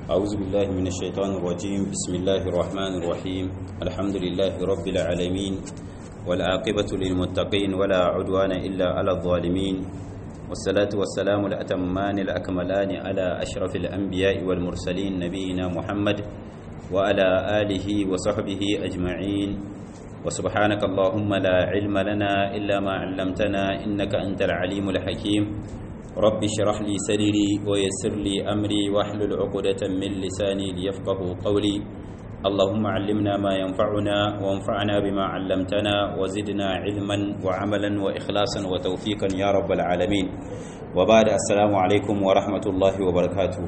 أعوذ بالله من الشيطان الرجيم بسم الله الرحمن الرحيم الحمد لله رب العالمين والعاقبة للمتقين ولا عدوان إلا على الظالمين والصلاة والسلام الأتمان الأكملان على أشرف الأنبياء والمرسلين نبينا محمد وعلى آله وصحبه أجمعين وسبحانك اللهم لا علم لنا إلا ما علمتنا إنك أنت العليم الحكيم رب اشرح لي صدري ويسر لي أمري واحلل عقدة من لساني ليفقه قولي اللهم علمنا ما ينفعنا وانفعنا بما علمتنا وزدنا علما وعملا وإخلاصا وتوفيقا يا رب العالمين وبعد السلام عليكم ورحمة الله وبركاته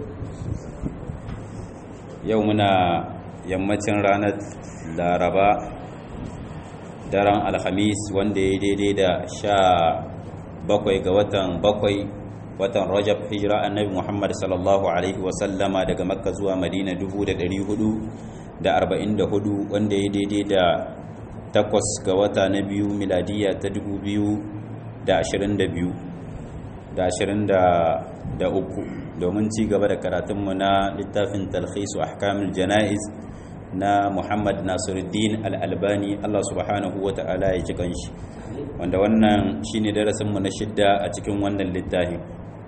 يومنا yammacin ranar laraba daren alhamis wanda ya daidai da sha bakwai ga watan bakwai watan rajab hijira annabi muhammad sallallahu alaihi wasallama daga makka zuwa madina 444 wanda ya daidai da takwas ga wata na biyu miladiya ta 2022 da 23 domin ci gaba da karatunmu na littafin talhisu ahkamul jana'iz na Muhammad Nasiruddin Al-Albani Allah subhanahu wa ta'ala ya ji kanshi wanda wannan shine darasinmu na shidda a cikin wannan littafi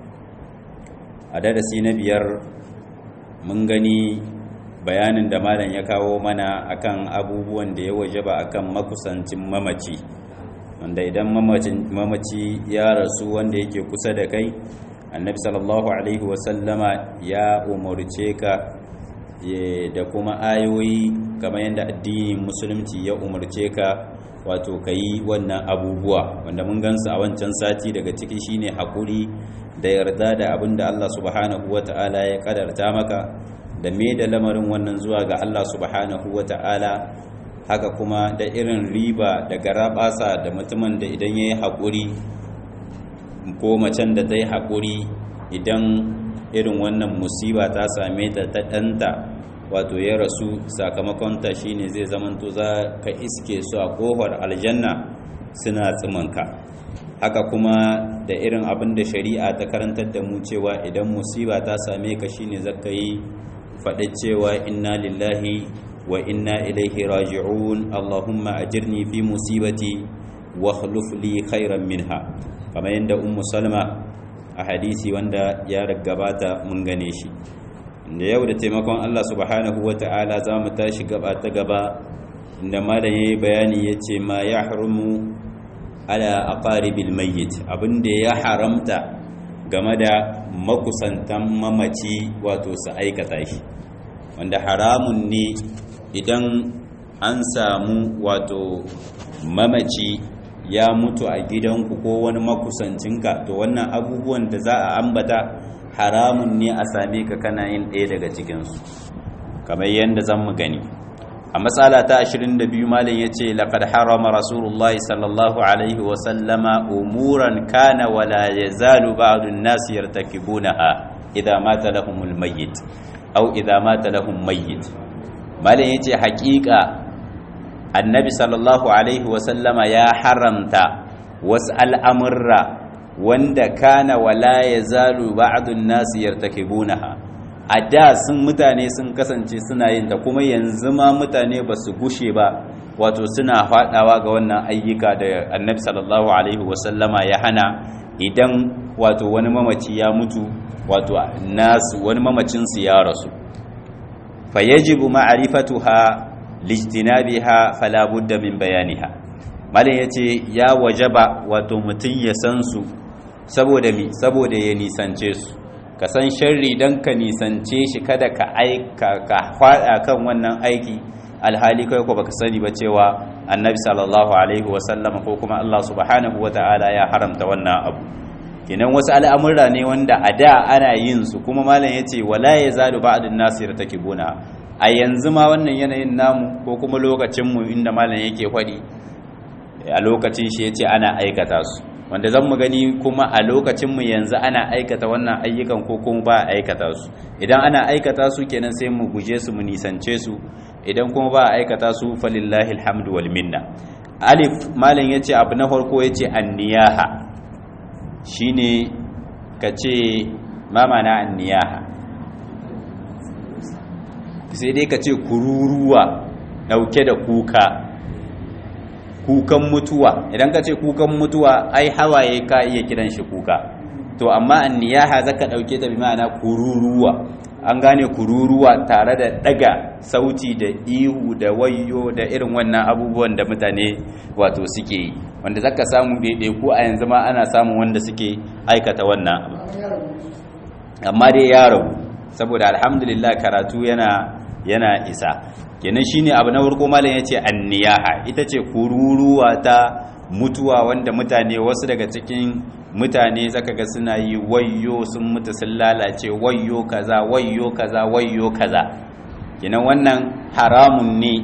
a darasi na biyar mun gani bayanin da malam ya kawo mana akan abubuwan da ya wajaba akan makusancin mamaci wanda idan mamaci ya rasu wanda yake kusa da kai annabi sallallahu alaihi wasallama ya umarce ka da kuma ayoyi kamar yadda addinin musulunci ya umarce ka wato ka yi wannan abubuwa wanda mun gansu a wancan sati daga ciki shine hakuri da yarda da abin da Allah subhanahu wata'ala ya kadarta maka da me da lamarin wannan zuwa ga Allah subhanahu wata'ala haka kuma da irin riba da garabasa da mutumin da idan ya yi haƙuri ko macen da ta yi haƙuri idan irin wannan musiba ta same ta ta ɗanta wato ya rasu sakamakonta shine zai zamanto za ka iske su a ƙofar aljanna suna tsimanka haka kuma da irin abin da shari'a ta karantar da mu cewa idan musiba ta same ka shine zaka yi faɗi cewa inna lillahi wa inna ilaihi raji'un allahumma ajirni fi musibati wa khluf li khairan minha kamar yadda ummu salma a hadisi wanda ya gabata mun gane shi da yau da taimakon Allah subhanahu wa ta'ala za mu tashi gaba ta gaba inda malam yayi bayani yace ma ya harumu ala aqaribil mayyit abinda ya haramta game da makusantan mamaci wato su aikata shi wanda haramun ne idan an samu wato mamaci ya mutu a gidanku ko wani makusancinka to wannan abubuwan da za a ambata haramun ne a same ka kana yin ɗaya daga cikinsu kamar yadda zan mu gani a matsala ta 22 malin ya ce laƙad harama rasulullah sallallahu alaihi wasallama umuran kana wala ya zalu ba'adun nasu yartakibunaha idza mata lahumul mayyit aw idza mata lahum mayyit malin ya ce haƙiƙa annabi sallallahu alaihi wasallama ya haramta wasu al'amurra wanda kana wala ya zalu ba'adun nasu yartakibunaha a da sun mutane sun kasance suna yin ta kuma yanzu ma mutane ba su gushe ba wato suna faɗawa ga wannan ayyuka da annabi sallallahu alaihi wasallama ya hana idan wato wani mamaci ya mutu wato nasu wani mamacinsu ya rasu fa yajibu ma'rifatuha lijtinabiha fala budda min bayaniha malam yace ya wajaba wato mutun ya san su saboda mi saboda ya nisance su ka san sharri dan ka nisance shi kada ka aika ka fada kan wannan aiki alhali kai ko baka sani ba cewa annabi sallallahu alaihi wasallam ko kuma Allah subhanahu wataala ya haramta wannan abu kenan wasu al'amurra ne wanda a da ana yin su kuma malam yace wala yazalu ba'dun nasir takibuna a yanzu ma wannan yanayin namu ko kuma lokacinmu inda malam yake faɗi a lokacin shi ya ce ana aikata su wanda zan mu gani kuma a lokacinmu yanzu ana aikata wannan ayyukan ko kuma ba a aikata su idan ana aikata su kenan sai mu guje su mu nisance su idan kuma ba a aikata su falillahi alhamdu wal minna alif malam yace abu na farko yace anniyaha shine kace ma mana anniyaha sai dai ka ce kururuwa dauke da kuka kukan mutuwa idan ka ce kukan mutuwa ai hawaye ka iya kiran shi kuka to amma anniyaha zaka dauke ta bi ma'ana kururuwa an gane kururuwa tare da daga sauti da ihu da wayo da irin wannan abubuwan da mutane wato suke yi wanda zaka samu ko a yanzu ma ana samun wanda suke aikata wannan abu amma dai ya rabu saboda alhamdulillah karatu yana yana isa kenan shine abu na farko malam yace anniyaha ita ce kururuwa ta mutuwa wanda mutane wasu daga cikin mutane zaka ga suna yi wayyo sun mutu sun lalace wayyo kaza wayyo kaza wayyo kaza kenan wannan haramun ne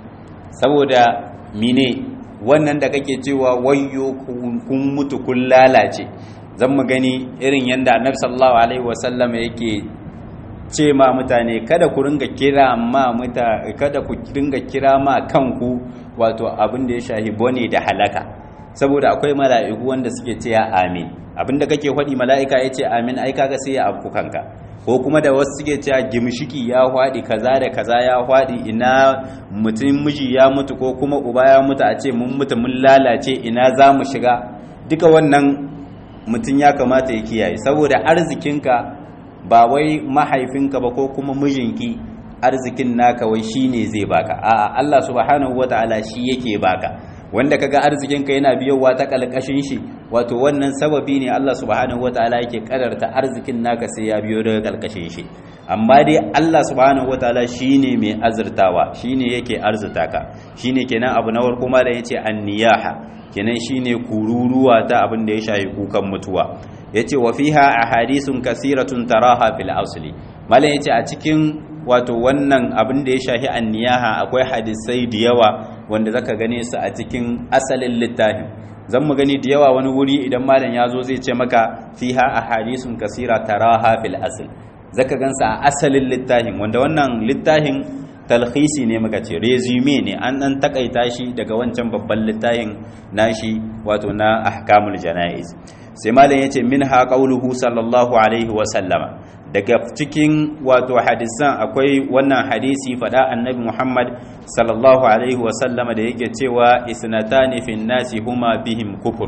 saboda mine wannan da kake cewa wayyo kun mutu kun lalace zan mu gani irin yanda annabi sallallahu alaihi wasallam yake ce ma mutane kada ku ringa kira ma muta kada ku ringa kira ma kanku wato abin da ya shahi bone da halaka saboda akwai mala'iku wanda suke ce ya amin abinda kake faɗi mala'ika ya ce amin ai kaga sai ya afku kanka ko kuma da wasu suke cewa gimshiki ya hwaɗi kaza da kaza ya hwaɗi ina mutum miji ya mutu ko kuma uba ya mutu a ce mun mutu mun lalace ina za mu shiga duka wannan mutum ya kamata ya kiyaye saboda arzikinka ba wai mahaifinka ba ko kuma mijinki arzikin naka wai shine zai baka a'a Allah subhanahu wataala shi yake baka wanda kaga arzikinka yana biyowa ta kalkashin shi wato wannan sababi ne Allah subhanahu wataala yake kadarta arzikin naka sai ya biyo daga kalkashin shi amma dai Allah subhanahu wataala shine mai azurtawa shine yake arzuta ka shine kenan abu na farko ma da yace anniyaha kenan shine kururuwa ta abin da ya shafi kukan mutuwa yace wa fiha ahadithun kasiratun taraha fil asli malan yace a cikin wato wannan abin da ya shafi anniyaha akwai hadisai da yawa wanda zaka gane su a cikin asalin littafin zan mu gani da yawa wani wuri idan malam ya zo zai ce maka fiha ahadithun kasira taraha fil asl zaka gansa a asalin littafin wanda wannan littafin talhisi ne muka ce resume ne an dan takaita shi daga wancan babban littafin nashi wato na ahkamul janaiz sai malam yace minha qauluhu sallallahu alaihi wa sallama daga cikin wato hadisan akwai wannan hadisi fada annabi Muhammad sallallahu alaihi wa sallama da yake cewa isnatani fin nasi huma bihim kufur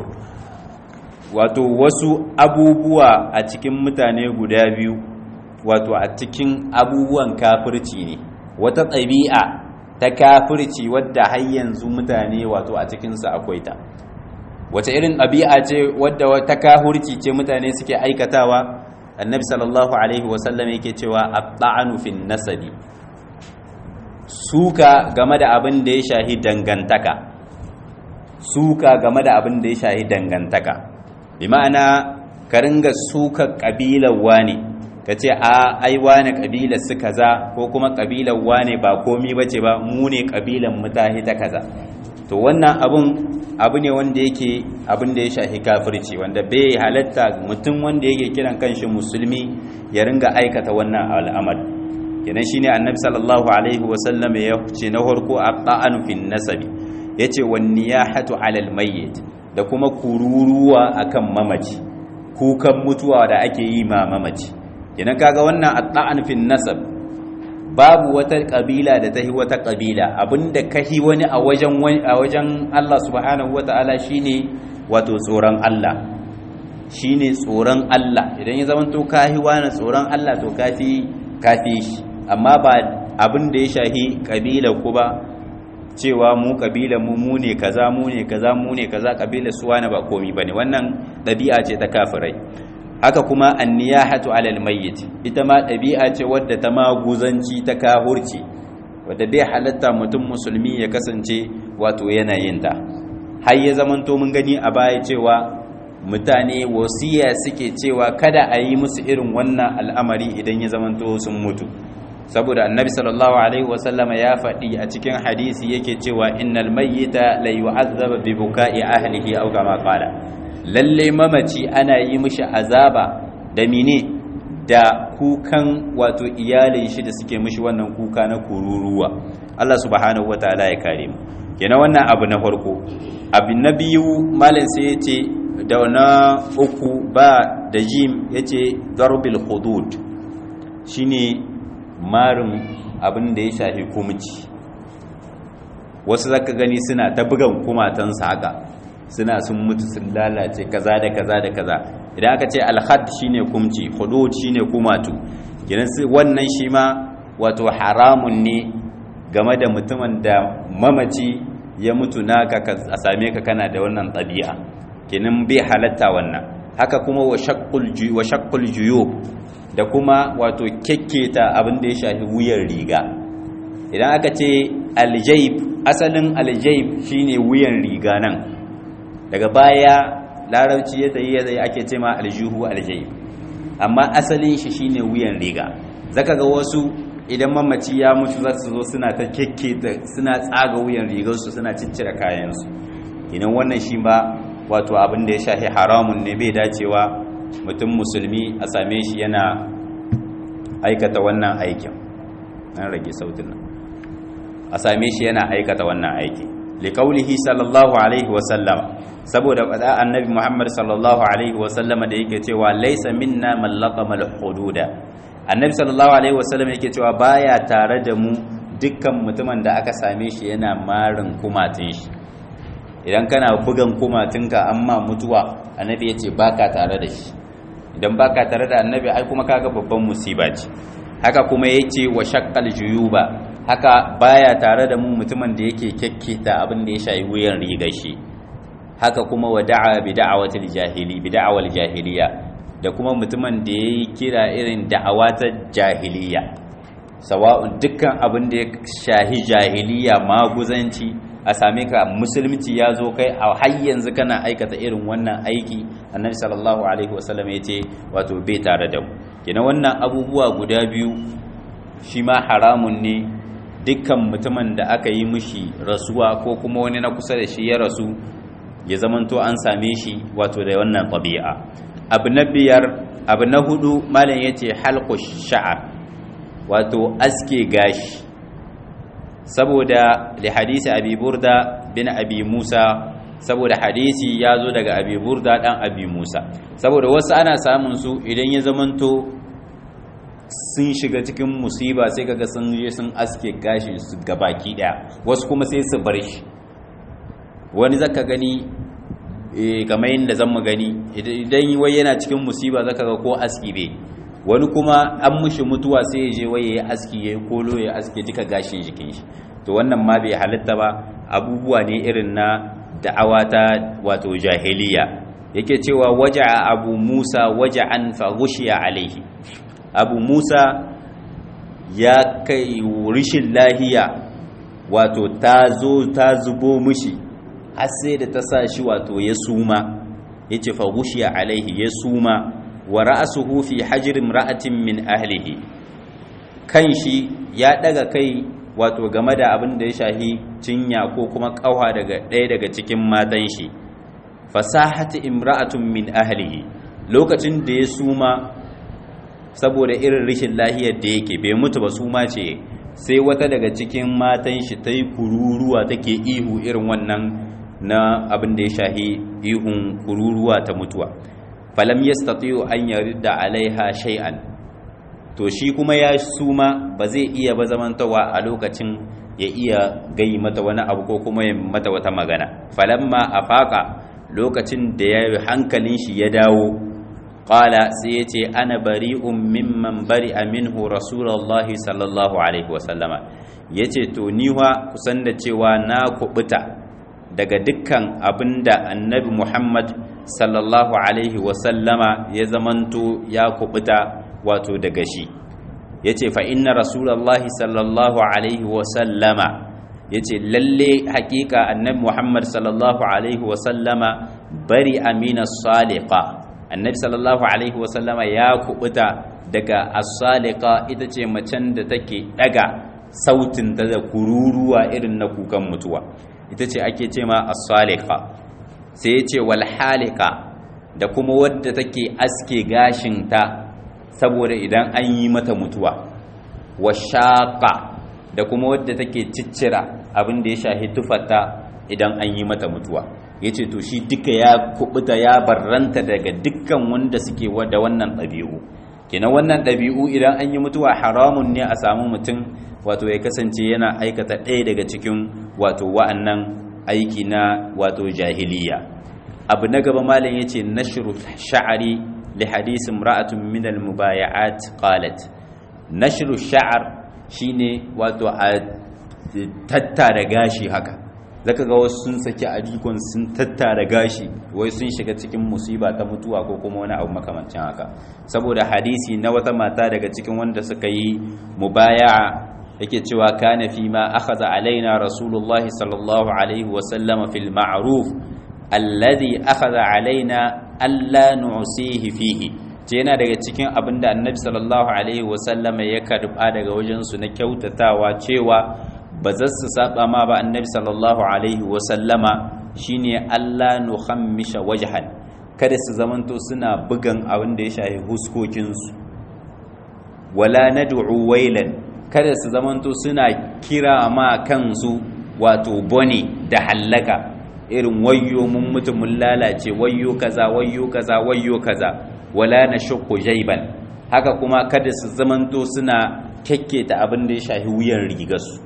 wato wasu abubuwa a cikin mutane guda biyu wato a cikin abubuwan kafirci ne wata ɗabi'a ta kafirci wadda har yanzu mutane wato a cikinsa akwai ta wace irin ɗabi'a ce wadda ta kahurci ce mutane suke aikatawa annabi sallallahu alaihi wasallam yake cewa at-ta'anu fin nasabi suka game da abin da ya shahi dangantaka suka game da abin da ya shahi dangantaka bi ma'ana ka ringa suka kabilar wane ka ce a ai wane kabilar su kaza ko kuma kabilar wane ba komi bace ba mu ne kabilar mutahi ta kaza to wannan abun abu ne wanda yake abin da ya shafi kafirci wanda bai halatta mutum wanda yake kiran kanshi musulmi ya ringa aikata wannan al'amar kenan shine annabi sallallahu alaihi wa sallam ya ce na farko aqa'an fin nasabi yace wan niyahatu alal mayyit da kuma kururuwa akan mamaci kukan mutuwa da ake yi ma mamaci kenan kaga wannan aqa'an fin nasab babu wata kabila da ta yi wata kabila abinda ka yi wani a wajen a wajen Allah subhanahu wata'ala shine wato tsoron Allah shine tsoron Allah idan ya zamanto ka yi wani tsoron Allah to kafi kafi shi amma ba abin da ya shahi kabila ku ba cewa mu kabila mu mu ne kaza mu ne kaza mu ne kaza kabila su wani ba komi bane wannan dabi'a ce ta kafirai haka kuma anniyahatu alal mayyit ita ma ɗabi'a ce wadda ta maguzanci ta kahurci wadda bai halatta mutum musulmi ya kasance wato yanayin ta har ya zamanto mun gani a baya cewa mutane wasiya suke cewa kada a yi musu irin wannan al'amari idan ya zamanto sun mutu saboda annabi sallallahu alaihi wasallam ya faɗi a cikin hadisi yake cewa innal mayyita la yu'azzaba bi buka'i ahlihi aw kama qala lalle mamaci ana yi mishi azaba da mine da kukan wato iyalin shi da suke mishi wannan kuka na kururuwa Allah subhanahu wataala ya kare mu kenan wannan abu na farko abu na biyu malam sai yace da na uku ba da jim yace darbil hudud shine marin abin da ya shafi kumci wasu zaka gani suna ta bugan kumatansu haka suna sun mutu sun lalace kaza da kaza da kaza idan aka ce alhad shine kumci hudud shine kumatu gidan wannan shi ma wato haramun ne game da mutumin da mamaci ya mutu naka a same ka kana da wannan ɗabi'a kenan bai halatta wannan haka kuma wa shaqqul juyub da kuma wato kekketa abin da ya shafi wuyan riga idan aka ce aljayb asalin aljayb shine wuyan riga nan daga baya larabci ya tsaye ya ake ce ma aljuhu aljayb amma asalin shi shine wuyan riga zaka ga wasu idan mamaci ya mutu za su zo suna ta kekketa suna tsaga wuyan rigarsu suna ciccire kayansu idan wannan shi ba wato abin da ya shafi haramun ne bai dacewa mutum musulmi a same shi yana aikata wannan aikin an rage sautin nan a same shi yana aikata wannan aiki liqaulihi sallallahu alaihi wa sallam saboda fada annabi Muhammad sallallahu alaihi wa sallam da yake cewa laysa minna man laqama al-hududa annabi sallallahu alaihi wa sallam yake cewa baya tare da mu dukkan mutumin da aka same shi yana marin kumatin shi idan kana bugan kumatinka amma mutuwa annabi yace baka tare da shi idan baka tare da annabi ai kuma kaga babban musiba ce haka kuma yace wa shaqqal juyuba haka baya tare da mu mutumin da yake kekketa abin da ya shayi wuyan rigar shi haka kuma wa da'a bi da'awatil jahili bi da'awal jahiliya da kuma mutumin da yayi kira irin da'awa ta jahiliya sawa'un dukkan abin da ya shahi jahiliya maguzanci a same ka musulunci ya zo kai a har yanzu kana aikata irin wannan aiki annabi sallallahu alaihi wasallam ya ce wato bai tare da mu kina wannan abubuwa guda biyu shi ma haramun ne dukkan mutumin da aka yi mishi rasuwa ko kuma wani na kusa da shi ya rasu ya zamanto an same shi wato da wannan ɗabi'a abu na biyar abu na hudu malam ya ce halku sha'ar wato aske gashi saboda da hadisi abi burda bin abi musa saboda hadisi ya zo daga abi burda dan abi musa saboda wasu ana samun su idan ya zamanto sun shiga cikin musiba sai kaga sun je sun aske gashi su gabaki daya wasu kuma sai su bar shi wani zaka gani kamar yadda zan mu gani idan wai yana cikin musiba zaka ga ko aski bai wani kuma an mushi mutuwa sai ya je waye ya aski ya kolo ya aske duka gashin jikin shi to wannan ma bai halitta ba abubuwa ne irin na da'awa ta wato jahiliya yake cewa waja'a abu musa waja'an fa ghushiya alaihi abu musa ya kai rishin lahiya wato ta zo ta zubo mishi har sai da ta sa shi wato ya suma yace fa ghushiya alaihi ya suma wa ra'asuhu fi hajri imra'atin min ahlihi kan shi ya daga kai wato game da abin da ya shahi cinya ko kuma kauha daga ɗaya daga cikin matan shi fasahati imra'atun min ahlihi lokacin da ya suma saboda irin rishin lahiyar da yake bai mutu ba suma ce sai wata daga cikin matan shi ta yi kururuwa take ihu irin wannan na abin da ya shahi ihun kururuwa ta mutuwa falam yastati'u an yarda alaiha shay'an to shi kuma ya suma ba zai iya ba zamantawa a lokacin ya iya gai mata wani abu ko kuma ya mata wata magana falamma afaqa lokacin da ya hankalin shi ya dawo qala sai ya ce ana bari'un mimman bari'a minhu rasulullahi sallallahu alaihi wasallama yace to ni wa kusan da cewa na kubuta daga dukkan abinda annabi Muhammad sallallahu alaihi wasallama ya zamanto ya kubuta wato daga shi yace fa inna rasulullahi sallallahu alaihi wasallama yace lalle hakika annabi Muhammad sallallahu alaihi wasallama bari amina saliqa annabi sallallahu alaihi wasallama ya kubuta daga as-saliqa ita ce macen da take daga sautin ta da kururuwa irin na kukan mutuwa ita ce ake ce ma as-saliqa sai yace wal halika da kuma wadda take aske gashin ta saboda idan an yi mata mutuwa wa shaqa da kuma wadda take ciccira abin da ya shahi tufarta idan an yi mata mutuwa yace to shi duka ya kubuta ya barranta daga dukkan wanda suke da wannan ɗabi'u kenan wannan ɗabi'u idan an yi mutuwa haramun ne a samu mutum wato ya kasance yana aikata ɗaya daga cikin wato wa'annan aiki na wato jahiliya abu na gaba malam yace nashru sha'ari li hadisi imra'atun min al mubaya'at qalat nashru sha'ar shine wato a tattara gashi haka zaka ga wasu sun saki adikon sun tattara gashi wai sun shiga cikin musiba ta mutuwa ko kuma wani abu makamancin haka saboda hadisi na wata mata daga cikin wanda suka yi mubaya'a yake cewa kana fi ma akhadha alaina rasulullahi sallallahu alaihi wa sallam fil ma'ruf alladhi akhadha alaina alla nu'sihi fihi ce yana daga cikin abinda annabi sallallahu alaihi wa sallam ya karba daga wajen su na kyautatawa cewa ba za su saba ma ba annabi sallallahu alaihi wa sallama shine alla nuhammisha wajhan kada su zamanto suna bugan abin da ya shafi huskokinsu wala nad'u wailan kada su zamanto suna kira ma kansu wato bone da hallaka irin wayyo mun mutu mun lalace wayyo kaza wayyo kaza wayyo kaza wala nashqu jayban haka kuma kada su zamanto suna kekketa abin da ya shafi wuyan rigarsu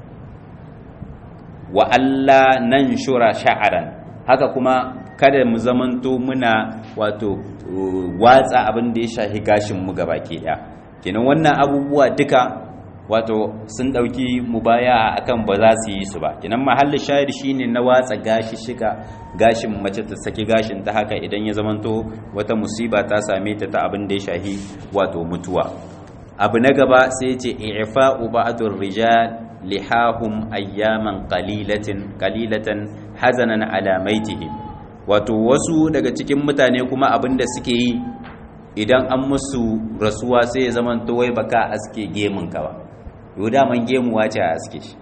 wa alla nanshura sha'aran haka kuma kada mu zamanto muna wato watsa abin da ya shafi gashin mu gabaki daya kenan wannan abubuwa duka wato sun dauki mubaya akan ba za su yi su ba kenan mahallin shahid shine na watsa gashi shiga gashin mace ta saki gashin ta haka idan ya zamanto wata musiba ta same ta ta abin da ya shahi wato mutuwa abu na gaba sai ce i'fa'u ba'dur rijal lihahum ayyaman qalilatin qalilatan hazanan ala maitihim wato wasu daga cikin mutane kuma abin da suke yi idan an musu rasuwa sai ya zamanto wai baka aske gemun ka ba yau daman gemuwa ce a aske shi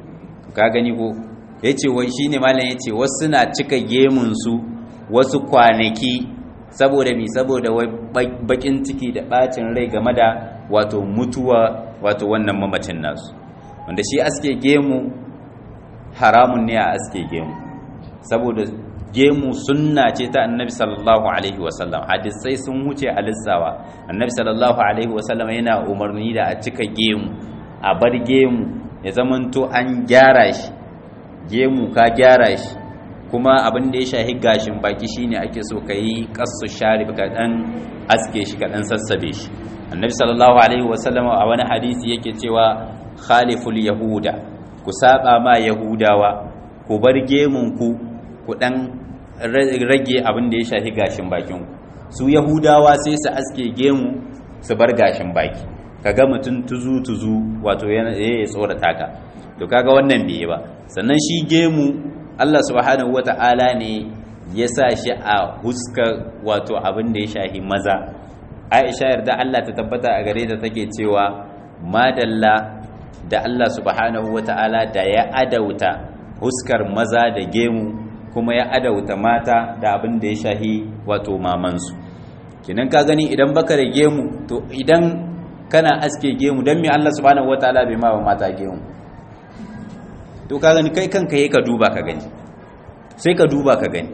ka gani ko ya ce wai shi ne malam ya ce wasu na cika gemunsu wasu kwanaki saboda mi saboda wai bakin ciki da bacin rai game da wato mutuwa wato wannan mamacin nasu wanda shi aske gemu haramun ne a aske gemu saboda gemu sunna ce ta annabi sallallahu alaihi wasallam hadisai sun wuce a lissawa annabi sallallahu alaihi wasallam yana umarni da a cika gemu a bar gemu ya zamanto an gyara shi gemu ka gyara shi kuma abin da ya shahi gashin baki shine ake so ka yi kasu sharif ka dan aske shi ka dan sassabe shi annabi sallallahu alaihi wasallam a wani hadisi yake cewa khaliful yahuda ku saba ma yahudawa ku bar gemun ku ku dan rage abin da ya shahi gashin bakin ku su yahudawa sai su aske gemu su bar gashin baki kaga mutum tuzu tuzu wato yana ya tsorata ka to kaga wannan bai ba sannan shi gemu Allah subhanahu wata'ala ne ya sa shi a huska wato abin da ya shahi maza Aisha yarda Allah ta tabbata a gare ta take cewa madalla da Allah subhanahu wata'ala da ya adauta huskar maza da gemu kuma ya adauta mata da abin da ya shahi wato mamansu kinan ka gani idan baka da gemu to idan kana aske gemu don me Allah subhanahu wataala bai ma ba mata gemu to ka gani kai kanka yi ka duba ka gani sai ka duba ka gani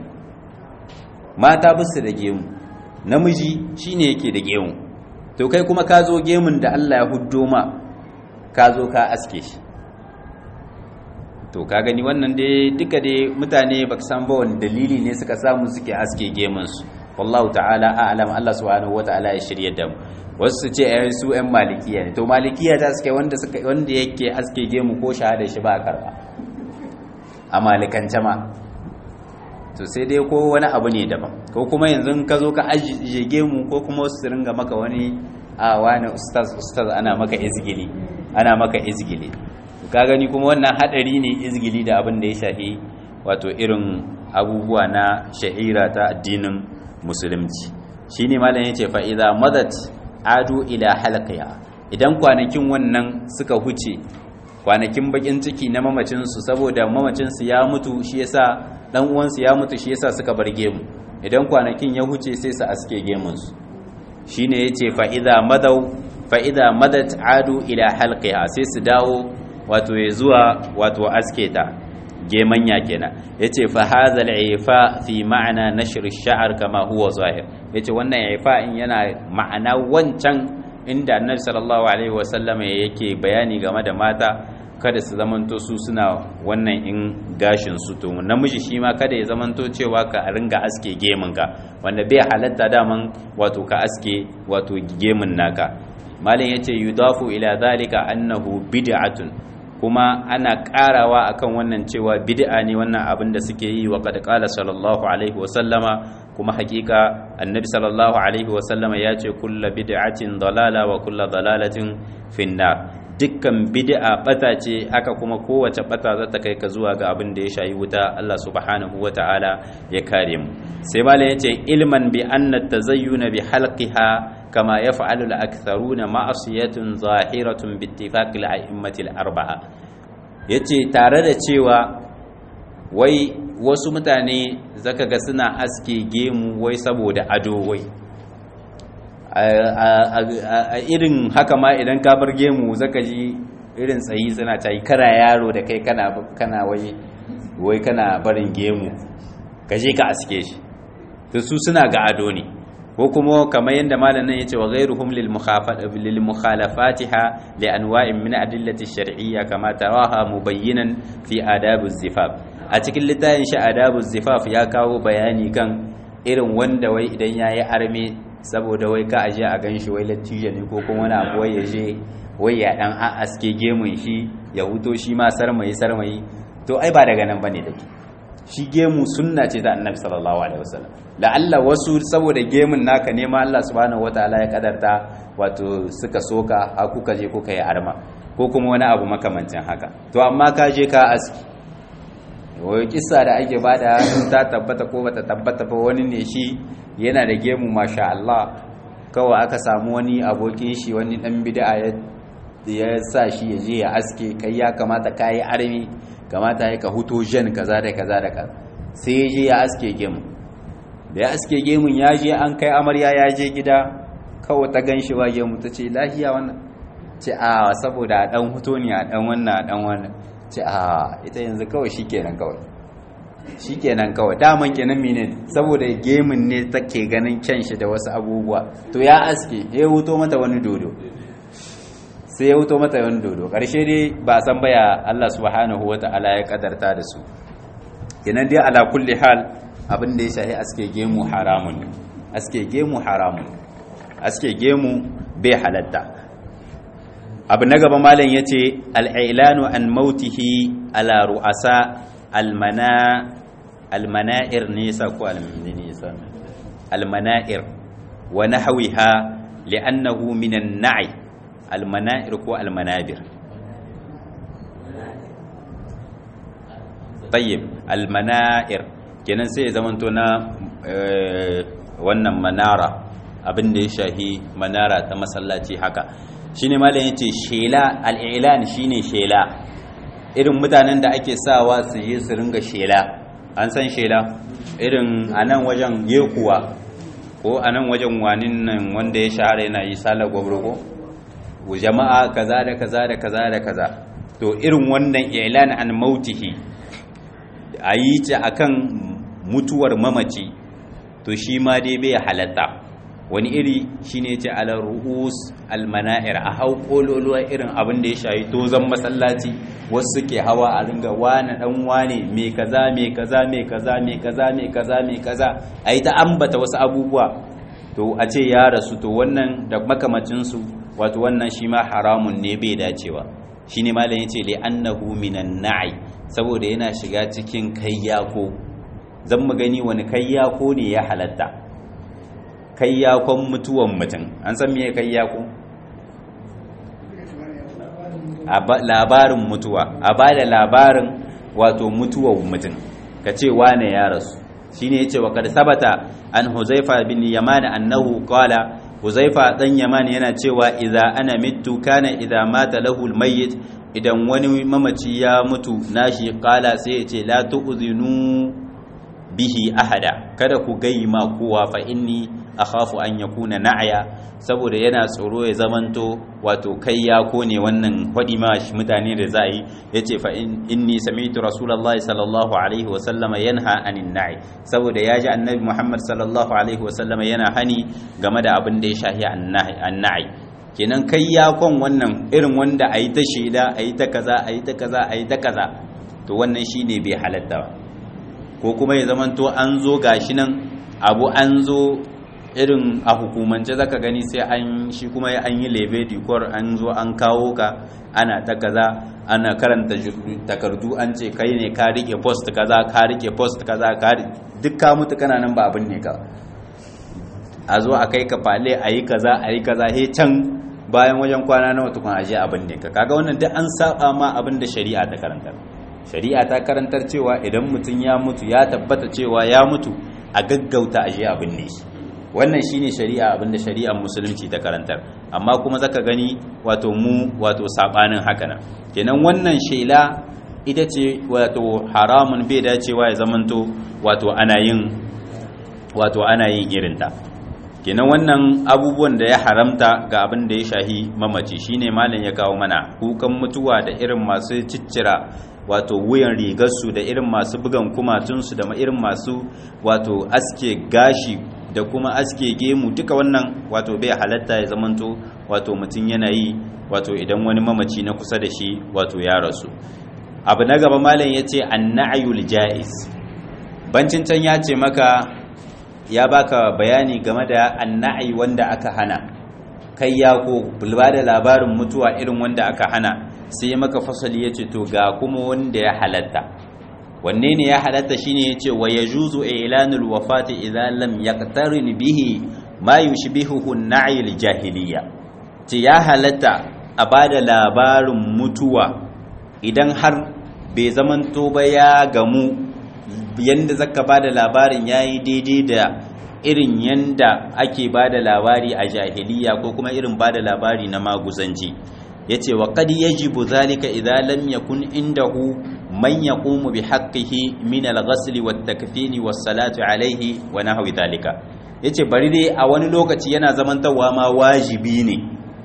mata bisu da gemu namiji shine yake da gemu to kai kuma ka zo gemun da Allah ya huddo ma ka zo ka aske shi to ka gani wannan dai duka dai mutane baka san ba wani dalili ne suka samu suke aske gemun su wallahu ta'ala a'lam Allah subhanahu wataala ya shirye da mu wasu su ce ayan su yan malikiya ne to malikiya ta suke wanda suka wanda yake aske gemu ko shahada shi ba a karba a malikance ma to sai dai ko wani abu ne daban ko kuma yanzu ka zo ka ajiye gemu ko kuma wasu su ringa maka wani a wani ustaz ustaz ana maka izgili ana maka izgili ka gani kuma wannan hadari ne izgili da abin da ya shafi wato irin abubuwa na sha'ira ta addinin musulunci shine malam yace fa idza madat adu ila halqiya idan kwanakin wannan suka huce kwanakin bakin ciki na mamacin su saboda mamacin su ya mutu shi yasa dan uwan su ya mutu shi yasa suka bar gemu idan kwanakin ya huce sai su aske gemun su shine yace fa idza madaw fa idza madat adu ila halqiha sai su dawo wato ya zuwa wato aske ta gemanya kenan yace fa hadha al-ifa fi ma'ana nashr ash-sha'r kama huwa zahir yace wannan ifa in yana ma'ana wancan inda annabi sallallahu alaihi wasallam yake bayani game da mata kada su zamanto su suna wannan in gashin su to namiji shi ma kada ya zamanto cewa ka ringa aske gemun ka wanda bai halatta daman wato ka aske wato gemun naka malin yace yudafu ila zalika annahu bid'atun kuma ana karawa akan wannan cewa bid'a ne wannan abin da suke yi wa qad qala sallallahu alaihi wa sallama kuma hakika annabi sallallahu alaihi wa sallama ya ce kullu bid'atin dalala wa kullu dalalatin finnar dukkan bid'a bata ce haka kuma kowace bata za ta kai ka zuwa ga abin da ya shayi wuta Allah subhanahu wa ta'ala ya kare mu sai malam yace ilman bi anna tazayyuna bi halqiha kama yaf'alu al-aktharuna ma'asiyatun zahiratun bi ittifaqi al-a'immati al-arba'a yace tare da cewa wai wasu mutane zaka ga suna aske gemu wai saboda ado wai a irin haka ma idan ka bar gemu zaka ji irin tsayi suna ta yi kara yaro da kai kana wai wai kana barin gemu ka je ka aske shi to su suna ga ado ne ko kuma kamar yadda malamin yace wa ghayruhum lil lil mukhalafatiha li anwa'in min adillati shar'iyya kama taraha mubayyinan fi adabu zifaf a cikin littafin shi adabu zifaf ya kawo bayani kan irin wanda wai idan yayi arme saboda wai ka aje a ganshi wai lattijo ne ko kuma wani abu wai ya je wai ya dan a aske gemun shi ya huto shi ma sarmayi sarmayi to ai ba daga nan bane dake shi gemu sunna ce ta annabi sallallahu alaihi wasallam la'alla wasu saboda gemun naka ne ma Allah subhanahu wataala ya kadarta wato suka soka a kuka je kuka yi arma ko kuma wani abu makamancin haka to amma ka je ka aski wai kissa da ake bada ta tabbata ko bata tabbata ba wani ne shi yana da gemu masha Allah kawai aka samu wani abokin shi wani dan bid'a ya ya sa shi ya je ya aske kai ya kamata kai armi kamata ya ka huto jan kaza da kaza da kaza sai ya je ya aske gemu da ya aske gemun ya je an kai amarya ya je gida kawai ta gan shi wa gemu ta ce lahiya wannan ce a saboda a dan huto ne a dan wannan a dan wannan ce a ita yanzu kawai shikenan kawai shikenan kawai daman kenan mene saboda gemun ne take ganin kyan shi da wasu abubuwa to ya aske ya huto mata wani dodo sai ya wuto mata yawan dodo ƙarshe dai ba san baya Allah subhanahu wa ta'ala ya kadarta da su kenan dai ala kulli hal abin da ya shahi aske gemu haramun aske gemu haramun aske gemu bai halatta abu na gaba malam ya ce al'ilanu an mautihi ala ru'asa almana almana'ir nisa ko almanisa almana'ir wa nahwiha li'annahu minan na'i almana'ir ko almanabir tayyib almana'ir kenan sai ya zamanto na wannan manara abin da ya shahi manara ta masallaci haka shine malam yace shela al-i'lan shine shela irin mutanen da ake sawa su yi su ringa shela an san shela irin anan wajen yekuwa ko anan wajen wanin nan wanda ya shahara yana yi salar gwabrogo jama'a kaza da kaza da kaza da kaza to irin wannan i'lan an mautihi a yi ta akan mutuwar mamaci to shi ma dai bai halatta wani iri shine ce ala ru'us almana'ir a hau kololuwa irin abin da ya shayi tozon masallaci wasu suke hawa a ringa wane dan wane me kaza me kaza me kaza me kaza me kaza me kaza a yi ta ambata wasu abubuwa to a ce ya rasu to wannan da makamacinsu wato wannan shi ma haramun ne bai dacewa shi ne malam ya ce li annahu minan na'i saboda yana shiga cikin kayyako zan mu gani wani kayyako ne ya halatta kayyakon mutuwan mutum an san me kayyako labarin mutuwa a ba da labarin wato mutuwan mutum ka ce wane ya rasu shine yace wa kad sabata an huzaifa bin yaman annahu qala huzaifa dan yaman yana cewa idza ana mittu kana idza mata lahu almayyit idan wani mamaci ya mutu nashi qala sai yace la tu'zinu bihi ahada kada ku gaima kowa fa inni akhafu an yakuna na'ya saboda yana tsoro ya zamanto wato kai ya kone wannan hadi ma mutane da za yi yace fa inni sami'tu rasulullahi sallallahu alaihi wa sallama yanha anin na'i saboda yaji annabi muhammad sallallahu alaihi wa sallama yana hani game da abin da ya shahi an na'i kenan kai ya kon wannan irin wanda a yi ta shaida a yi ta kaza a yi ta kaza a yi ta kaza to wannan shi ne bai halatta ba ko kuma ya zamanto an zo gashi nan abu an zo irin a hukumance zaka gani sai an shi kuma an yi lebe dikor an zo an kawo ka ana ta kaza ana karanta takardu an ce kai ne ka rike post kaza ka rike post kaza ka duk ka mutu kana nan ba abin ne ka a zo a kai ka fale a yi kaza a yi kaza he can bayan wajen kwana nawa tukun aje abin ne ka kaga wannan duk an saba ma abin da shari'a ta karantar shari'a ta karantar cewa idan mutum ya mutu ya tabbata cewa ya mutu a gaggauta aje abin ne shi wannan shine shari'a abinda shari'ar musulunci ta karantar amma kuma zaka gani wato mu wato sabanin haka nan kenan wannan shela ita ce wato haramun bai dacewa ya zamanto wato ana yin wato ana yin irinta kenan wannan abubuwan da ya haramta ga abin da ya shahi mamaci shine malam ya kawo mana kukan mutuwa da irin masu ciccira wato wuyan rigarsu da irin masu bugan kumatunsu da irin masu wato aske gashi da kuma aske gemu duka wannan wato bai halatta ya zamanto wato mutum yana yi wato idan wani mamaci na kusa da shi wato ya rasu abu na gaba malam ya ce annayul ja'iz bancin can ya ce maka ya baka bayani game da anna'i wanda aka hana kai ya ko ba da labarin mutuwa irin wanda aka hana sai ya maka fasali ya ce to ga kuma wanda ya halatta wanne ne ya halatta shine yace wa yajuzu i'lanul wafati idza lam yaqtarin bihi ma yushbihuhu an-na'i al-jahiliyya ce ya halatta a bada labarin mutuwa idan har bai zamanto ba ya gamu yanda zaka bada labarin yayi daidai da irin yanda ake bada labari a jahiliya ko kuma irin bada labari na maguzanci yace wa qad yajibu zalika idza lam yakun indahu man yaqumu bi haqqihi min al-ghasl wat-takfin was-salatu alayhi wa nahwi dhalika yace bari dai a wani lokaci yana zamantawa ma wajibi ne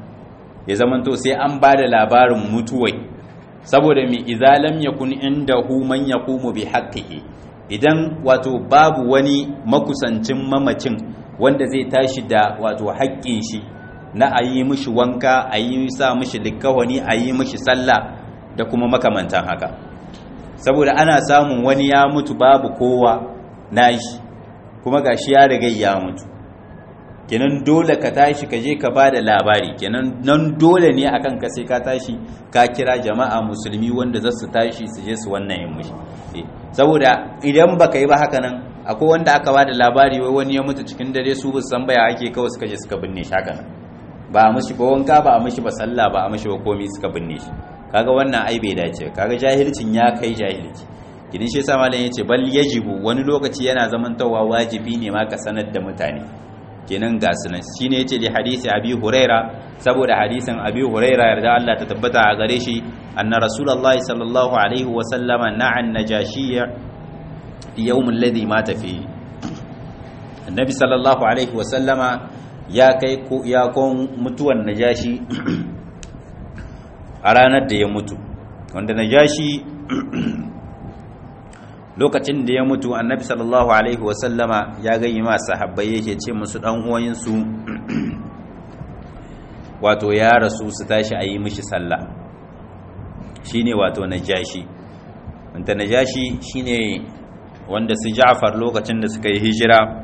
ya zamanto sai an bada labarin mutuwai saboda mi idza lam yakun indahu man yaqumu bi haqqihi idan wato babu wani makusancin mamacin wanda zai tashi da wato haƙƙin shi na a yi mishi wanka a yi sa mishi likawani a yi mishi sallah da kuma makamantan haka saboda ana samun wani ya mutu babu kowa nashi kuma gashi ya riga ya mutu kenan dole ka tashi ka je ka ba da labari kenan nan dole ne akan ka sai ka tashi ka kira jama'a musulmi wanda za su tashi su je su wannan yin mushi saboda idan baka yi ba haka nan akwai wanda aka ba da labari wai wani ya mutu cikin dare su bu san baya ake kawai suka je suka binne shi haka nan ba a mishi ba wanka ba a mishi ba sallah ba a mishi ba komai suka binne shi kaga wannan ai bai dace kaga jahilcin ya kai jahilci idan shi yasa malam yace bal yajibu wani lokaci yana zamantawa wajibi ne ma ka sanar da mutane kenan ga sunan shine yace li hadisi abi huraira saboda hadisin abi huraira yarda Allah ta tabbata a gare shi anna rasulullahi sallallahu alaihi wa sallama na'an najashiyya fi yawm alladhi mata fihi annabi sallallahu alaihi wa sallama ya kai ko ya kon mutuwan najashi a ranar da ya mutu wanda najashi lokacin da ya mutu annabi sallallahu alaihi wasallama ya gayi ma sahabbai yake ce musu dan uwansu wato ya rasu su tashi a yi mishi sallah shine wato najashi wanda najashi shine wanda su Ja'far lokacin da suka yi hijira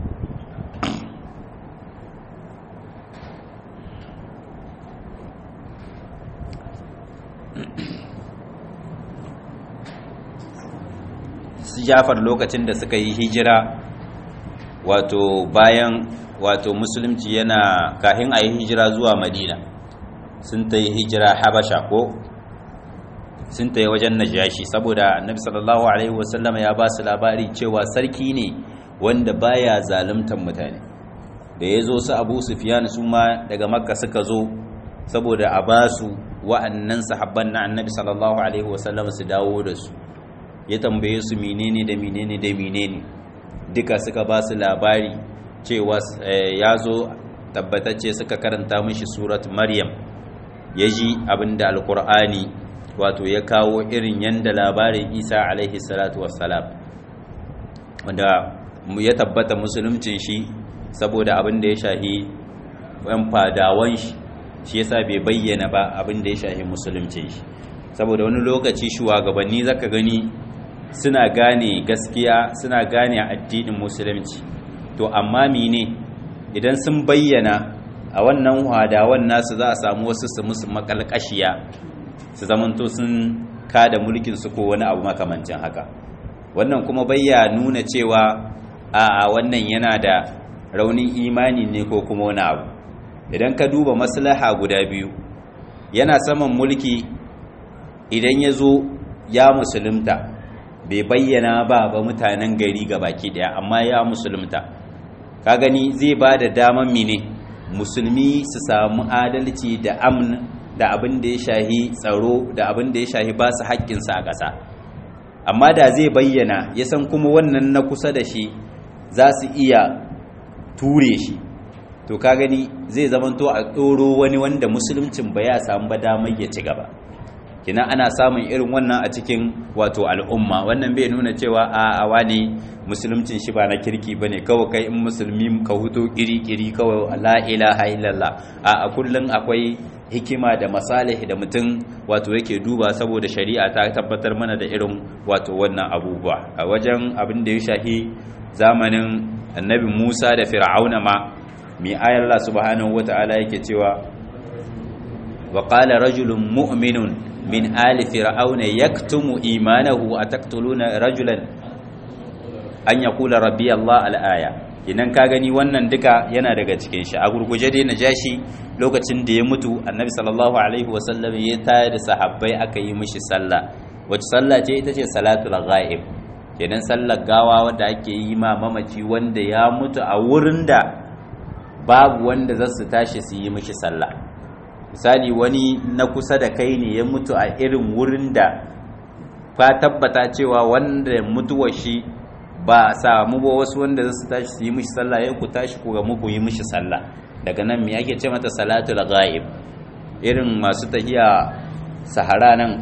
su jafar lokacin da suka yi hijira wato bayan wato musulunci yana kahin a yi hijira zuwa madina sun ta yi hijira habasha ko sun ta yi wajen najashi saboda annabi sallallahu alaihi wasallam ya ba su labari cewa sarki ne wanda baya zaluntar mutane da ya zo su abu sufiyan su ma daga makka suka zo saboda a ba su wa'annan sahabban na annabi sallallahu alaihi wasallam su dawo da su ya tambaye su menene da menene da menene duka suka ba su labari cewa ya zo tabbatacce suka karanta mishi surat maryam ya ji abinda alkur'ani wato ya kawo irin yanda labarin isa alaihi salatu wassalam wanda ya tabbata musulumcin shi saboda abinda ya shahi yan fadawan shi shi yasa bai bayyana ba abin da ya shahi musulunci shi saboda wani lokaci shugabanni zaka gani suna gane gaskiya suna gane addinin musulunci to amma mine idan sun bayyana a wannan hadawan nasu za a samu wasu su musu makalkashiya su zamanto sun kada mulkin su ko wani abu makamancin haka wannan kuma bayya nuna cewa a wannan yana da raunin imani ne ko kuma wani abu idan ka duba maslaha guda biyu yana saman mulki idan ya zo ya musulunta bai bayyana ba ba mutanen gari ga baki daya amma ya musulunta ka gani zai ba da daman mine musulmi su samu adalci da amn da abin da ya shahi tsaro da abin da ya shahi ba su haƙƙinsa a ƙasa amma da zai bayyana ya san kuma wannan na kusa da shi za su iya ture shi to ka gani zai zamanto a tsoro wani wanda musuluncin ba ya samu ba damar ya ci gaba kina ana samun irin wannan a cikin wato al'umma wannan bai nuna cewa a awa ne musuluncin shi ba na kirki ba ne kawai kai in musulmi ka huto kiri-kiri kawai la ilaha illallah a kullum akwai hikima da masalih da mutum wato yake duba saboda shari'a ta tabbatar mana da irin wato wannan abubuwa a wajen abin da ya shahi zamanin annabi musa da fir'auna ma mai ayar Allah subhanahu wata'ala yake cewa wa qala rajulun mu'minun min ali fir'auna yaktumu imanahu ataqtuluna rajulan an yaqula rabbi Allah al-aya idan ka gani wannan duka yana daga cikin shi a gurguje dai najashi lokacin da ya mutu annabi sallallahu alaihi wasallam ya tayar da sahabbai aka yi mishi sallah wacce sallah ce ita ce salatul ghaib kenan sallar gawa wanda ake yi ma mamaci wanda ya mutu a wurin da babu wanda za su tashi su yi mishi sallah misali wani na kusa da kai ne ya mutu a irin wurin da ka tabbata cewa wanda mutuwar shi ba a samu ba wasu wanda za su tashi su yi mishi sallah ya ku tashi ku ga muku yi mishi sallah daga nan me ake ce mata salatul ghaib irin masu tahiya sahara nan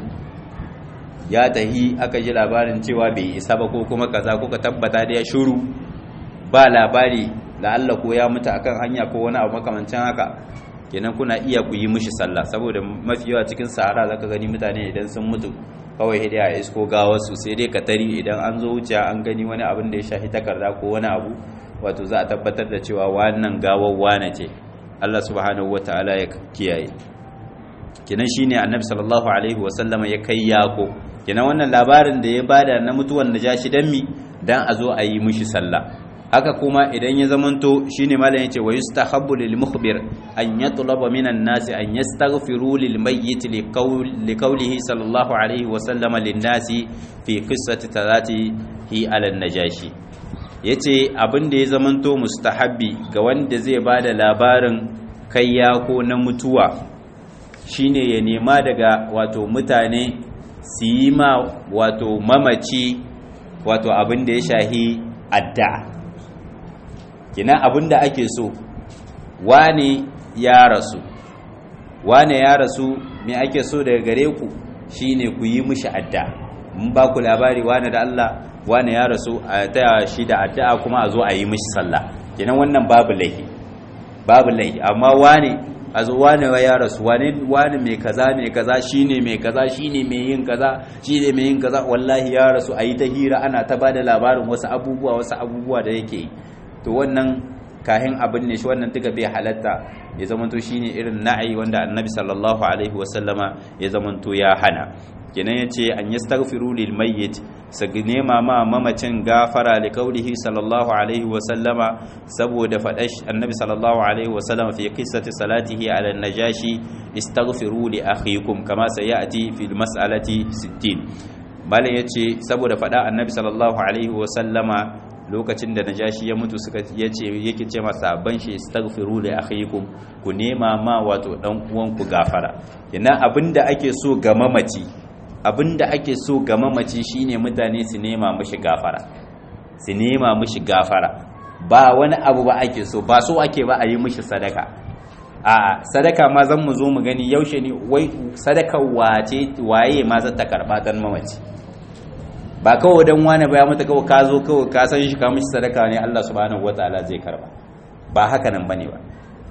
ya tahi aka ji labarin cewa bai isa ba ko kuma kaza kuka tabbata da ya shuru ba labari da Allah ko ya mutu akan hanya ko wani abu makamancin haka kenan kuna iya ku yi mishi sallah saboda mafi yawa cikin sahara zaka gani mutane idan sun mutu kawai hidai a isko gawarsu sai dai ka tari idan an zo wuce an gani wani abin da ya shafi takarda ko wani abu wato za a tabbatar da cewa wannan gawar wane ce Allah subhanahu wataala ya kiyaye kenan shine annabi sallallahu alaihi wasallama ya kai yako kenan wannan labarin da ya bada na mutuwan najashi dan mi dan a zo a yi mishi sallah haka kuma idan ya zamanto shine malam yace wa yustahabbu lil mukhbir an yatlaba minan nasi an yastaghfiru lil mayyit li qawlihi sallallahu alaihi wa sallama lin nasi fi qissati hi ala najashi yace abin da ya zamanto mustahabbi ga wanda zai bada labarin kayya ko na mutuwa shine ya nema daga wato mutane su yi ma wato mamaci wato abin da ya shahi addu'a kina abin da ake so wane ya rasu wane ya rasu me ake so daga gare ku shine ku yi mishi adda mun ba ku labari wane da Allah wane ya rasu a taya shi da addu'a kuma a zo a yi mishi sallah kenan wannan babu laifi babu laifi amma wane a zo wane ya rasu wane wane mai kaza mai kaza shine mai kaza shine mai yin kaza shine mai yin kaza wallahi ya rasu a yi ta hira ana ta bada labarin wasu abubuwa wasu abubuwa da yake yi to wannan kahin abin ne shi wannan tuka bai halatta ya zamanto shine irin na'ayi wanda annabi sallallahu alaihi wasallama ya zamanto ya hana kenan yace an yastaghfiru lil mayyit su nema ma mamacin gafara li qaulihi sallallahu alaihi wasallama saboda fadash annabi sallallahu alaihi wasallama fi qissati salatihi ala najashi istaghfiru li akhikum kama sayati fil mas'alati 60 bala yace saboda fada annabi sallallahu alaihi wasallama lokacin da najashi ya mutu suka yace yake ce masa ban shi astaghfiru li akhikum ku nema ma wato dan uwanku gafara kina abinda ake so ga mamaci abinda ake so ga mamaci shine mutane su nema mishi gafara su nema mishi gafara ba wani abu ba ake so ba so ake ba a yi mishi sadaka a sadaka ma zan mu zo mu gani yaushe ne wai sadaka wace waye ma zata karba dan mamaci ba kawai dan wani ba ya mata kawai ka zo kawai ka san shi ka mishi sadaka ne Allah subhanahu wataala zai karba ba haka nan bane ba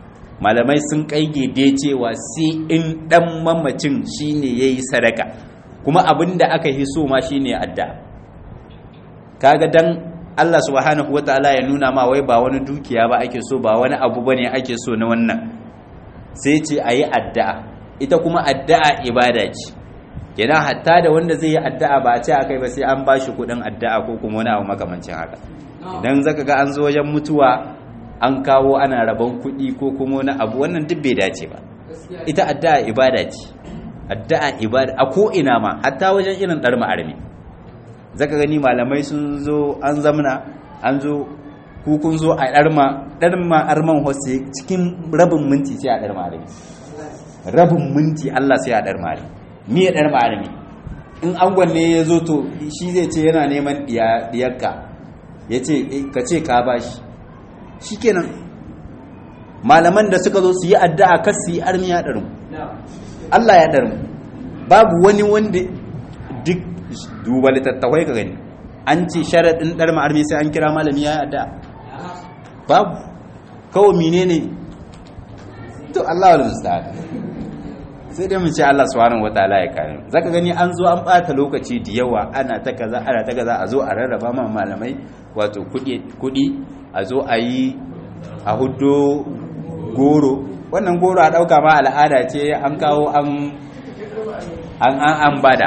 malamai sun kaigede cewa sai in dan mamacin shine yayi sadaka kuma abinda aka yi so ma shine addu'a kaga dan Allah subhanahu wataala ya nuna ma wai ba wani dukiya ba ake so ba wani abu bane ake so na wannan sai ce ayi addu'a ita kuma addu'a ibada ce kenan hatta da wanda zai yi addu'a ba a ce akai ba sai an bashi kudin addu'a ko kuma wani abu makamancin haka idan zaka ga an zo wajen mutuwa an kawo ana rabon kuɗi ko kuma wani abu wannan duk bai dace ba ita addu'a ibada ce addu'a ibada a ko ina ma hatta wajen irin dar ma'armi zaka gani malamai sun zo an zamna an zo ku kun zo a darma darma arman hosse cikin rabin minti sai a darma armi rabin minti Allah sai a darma armi me ya darma armi in angon ne ya zo to shi zai ce yana neman diyarka ya ce ka ce ka bashi shikenan malaman da suka zo su yi addu'a kar su yi armi ya darmu Allah ya darmu babu wani wanda duk duba littattafai ka gani an ce sharaɗin ɗar ma'armi sai an kira malami ya yada babu kawai mine ne to Allah wa musta'ad sai dai mu ce Allah subhanahu wataala ya kare zaka gani an zo an bata lokaci da yawa ana ta kaza ana ta kaza a zo a rarraba ma malamai wato kudi kudi a zo a yi a hudo goro wannan goro a dauka ma al'ada ce an kawo an an an bada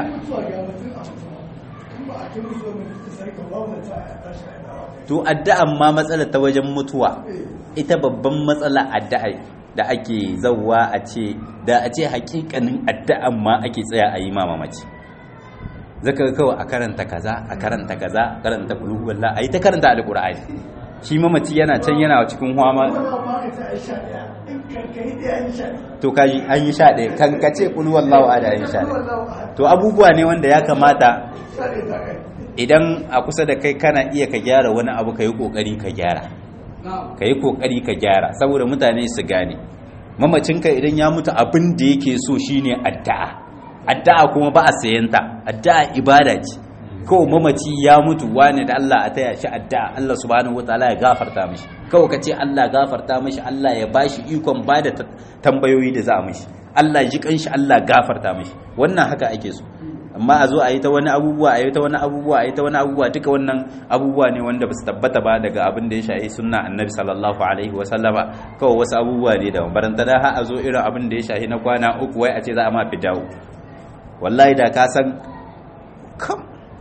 to addu'an ma matsala ta wajen mutuwa ita babban matsala addu'a da ake zawwa a ce da a ce hakikanin addu'an ma ake tsaya a yi mamaci zaka kawai a karanta kaza a karanta kaza a karanta kuluhu wallah a yi ta karanta alqur'ani shi mamaci yana can yana cikin huwa to kaji an yi sha ɗaya kan kace kulu wallahu ada an yi sha ɗaya to abubuwa ne wanda ya kamata idan a kusa da kai kana iya ka gyara wani abu ka yi ƙoƙari ka gyara ka yi ƙoƙari ka gyara saboda mutane su gane mamacinka idan ya mutu abin da yake so shine addu'a addu'a kuma ba a sayanta addu'a ibada ce kawai mamaci ya mutu wani da Allah a taya shi addu'a Allah subhanahu wataala ya gafarta mishi kawai ka ce Allah gafarta mishi Allah ya bashi ikon bada tambayoyi da za a mishi Allah ji kanshi Allah gafarta mishi wannan haka ake so amma a zo a yi ta wani abubuwa a yi ta wani abubuwa a yi ta wani abubuwa duka wannan abubuwa ne wanda ba su tabbata ba daga abin da ya shahi sunna annabi sallallahu alaihi wa sallama kawai wasu abubuwa ne da baranta da har a zo irin abin da ya shahi na kwana uku wai a ce za a ma fidawo wallahi da ka san kam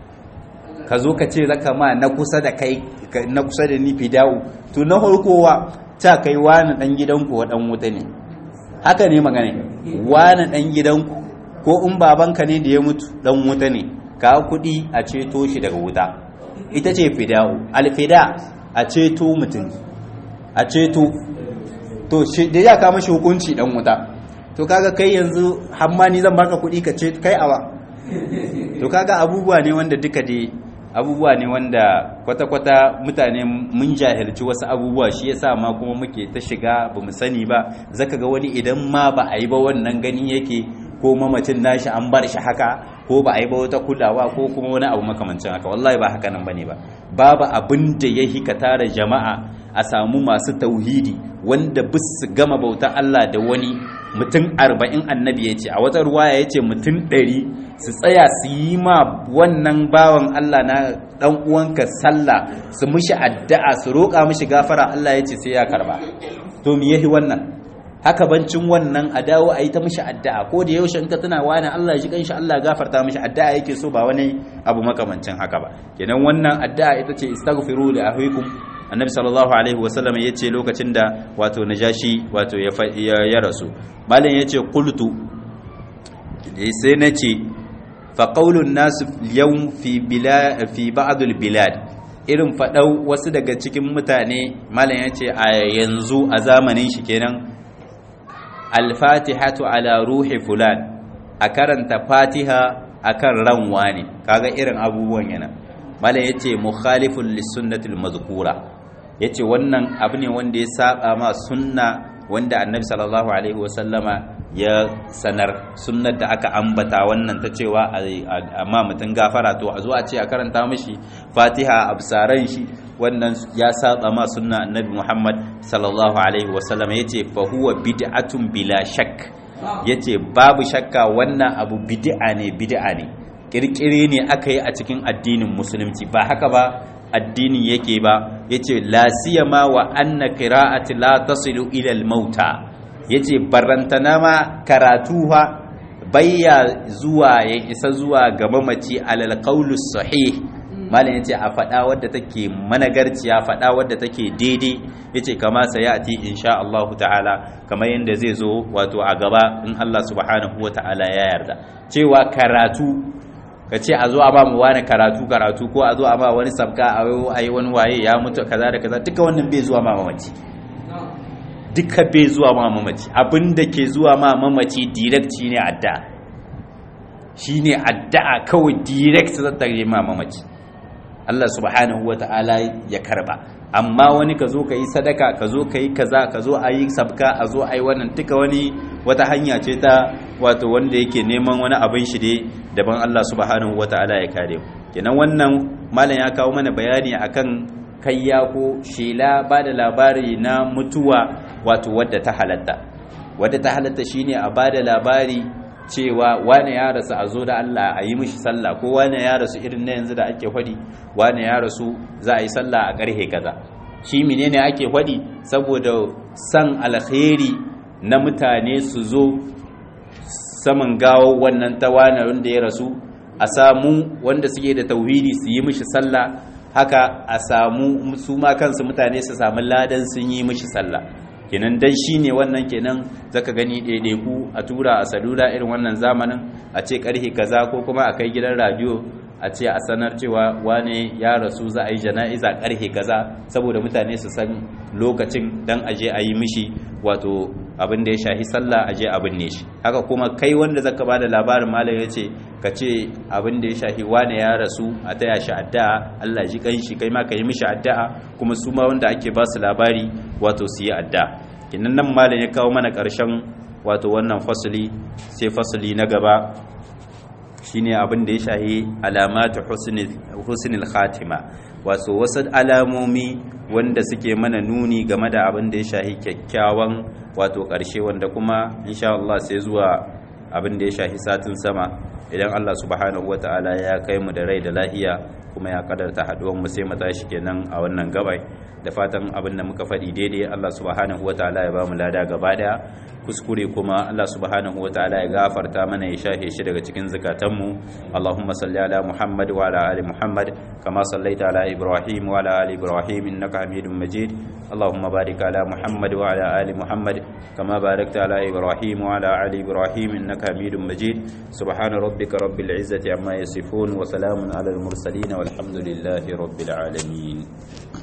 ka zo ka ce zaka ma na kusa da kai na kusa da ni fidawo to na farkowa ta kai wani dan gidanku wa dan wuta ne haka ne magana wani dan gidanku ko in babanka ne da ya mutu dan wuta ne ka kuɗi a ceto shi daga wuta ita ce fida'u alfida a ceto mutum a ceto to shi da ya kama shi hukunci dan wuta to kaga kai yanzu hammani zan baka kuɗi ka ce kai awa to kaga abubuwa ne wanda duka dai abubuwa ne wanda kwata-kwata mutane mun jahilci wasu abubuwa shi yasa ma kuma muke ta shiga ba mu sani ba zaka ga wani idan ma ba a yi ba wannan gani yake ko mamacin nashi an bar shi haka ko ba a yi ba wata kulawa ko kuma wani abu makamancin haka wallahi ba haka nan bane ba babu abin da ya hika tara jama'a a samu masu tauhidi wanda bis su gama bauta Allah da wani mutum arba'in annabi ya ce a wata ruwaya ya ce mutum ɗari su tsaya su yi ma wannan bawan Allah na ɗan uwanka sallah su mishi addu'a su roƙa mishi gafara Allah ya ce sai ya karba to me yahi wannan haka bancin wannan a dawo a yi ta mishi addu'a ko da yaushe in ka tana wani Allah ya ji kanshi Allah gafarta mishi addu'a yake so ba wani abu makamancin haka ba kenan wannan addu'a ita ce istaghfiru li ahwikum annabi sallallahu alaihi wasallam ya ce lokacin da wato najashi wato ya rasu malam ya ce qultu sai na ce fa qaulun nasu yawm fi bilad fi ba'd al bilad irin fadau wasu daga cikin mutane malam ya ce a yanzu a zamanin shi kenan al-fatihatu ala ruhi fulan a karanta fatiha akan ranwa ne kaga irin abubuwan yana malam yace mukhalifun lis-sunnatil mazkura yace wannan abu ne wanda ya saba ma sunna wanda annabi sallallahu alaihi wasallama ya sanar sunnar da aka ambata wannan ta cewa amma mutum gafara to a zo a ce a karanta mishi fatiha a bisaran shi wannan ya saba ma sunna annabi muhammad sallallahu alaihi wasallam ya ce fa huwa bid'atun bila shak ya ce babu shakka wannan abu bid'a ne bid'a ne kirkire ne aka yi a cikin addinin musulunci ba haka ba addinin yake ba ya ce la siyama wa anna qira'ati la tasilu ila al-mauta ya ce barantana ma karatu ha bayya zuwa ya isa zuwa ga mamaci alal qaulus sahih malam yace a faɗa wadda take managarciya faɗa wadda take daidai yace kama sayati insha Allah ta'ala kamar yanda zai zo wato a gaba in Allah subhanahu wa ta'ala ya yarda cewa karatu ka ce a zo a ba mu wani karatu karatu ko a zo a ba wani sabka a yi wani waye ya mutu kaza da kaza duka wannan bai zuwa ma mamaci duka bai zuwa ma mamaci abinda ke zuwa ma mamaci direct shine addu'a shine addu'a kawai direct zata yi ma mamaci Allah subhanahu wata'ala ya karba amma wani ka zo ka yi sadaka ka zo ka yi kaza ka zo a yi sabka a zo a yi wannan duka wani wata hanya ce ta wato wanda yake neman wani abin shi dai daban Allah subhanahu wata'ala ya kare kenan wannan malam ya kawo mana bayani akan kayya ko shela ba da labari na mutuwa wato wadda ta halatta wadda ta halatta shine a ba da labari cewa wane ya rasu a zo da Allah a yi mishi sallah ko wane ya rasu irin na yanzu da ake faɗi wane ya rasu za a yi sallah a ƙarhe kaza shi menene ake faɗi saboda san alkhairi na mutane su zo saman gawo wannan ta wane wanda ya rasu a samu wanda suke da tauhidi su yi mishi sallah haka a samu su ma kansu mutane su samu ladan sun yi mishi sallah kenan dan shine wannan kenan zaka gani ɗaiɗaiku a tura a salula irin wannan zamanin a ce karhe kaza ko kuma a kai gidan radio a ce a sanar cewa wane ya rasu za a yi jana'iza karhe kaza saboda mutane su san lokacin dan aje a yi mishi wato abin da ya shahi sallah aje abin ne shi haka kuma kai wanda zaka ba da labarin malam ya ce ka ce abin da ya shahi wane ya rasu a taya shi addu'a Allah ji kanshi kai ma ka yi mishi addu'a kuma su ma wanda ake ba su labari wato su yi addu'a kinan nan malam ya kawo mana ƙarshen wato wannan fasali sai fasali na gaba shine abin da ya shahi alamatu husnul khatima wato wasu alamomi wanda suke mana nuni game da abin da ya shahi kyakkyawan wato ƙarshe wanda kuma insha Allah sai zuwa abin da ya shahi satin sama idan Allah subhanahu wata'ala ya kai mu da rai da lahiya kuma ya kadarta haduwan mu sai mu tashi kenan a wannan gabai da fatan abin da muka faɗi daidai Allah subhanahu wata'ala ya ba mu lada gaba daya kuskure kuma Allah subhanahu wata'ala ya gafarta mana ya shahe shi daga cikin zakatanmu Allahumma salli ala Muhammad wa ala ali Muhammad kama sallaita ala Ibrahim wa ala ali Ibrahim innaka Hamidum Majid Allahumma barik ala Muhammad wa ala ali Muhammad kama barakta ala Ibrahim wa ala ali Ibrahim innaka Hamidum Majid subhana rabbika rabbil izzati amma yasifun wa salamun ala al mursalin walhamdulillahi rabbil alamin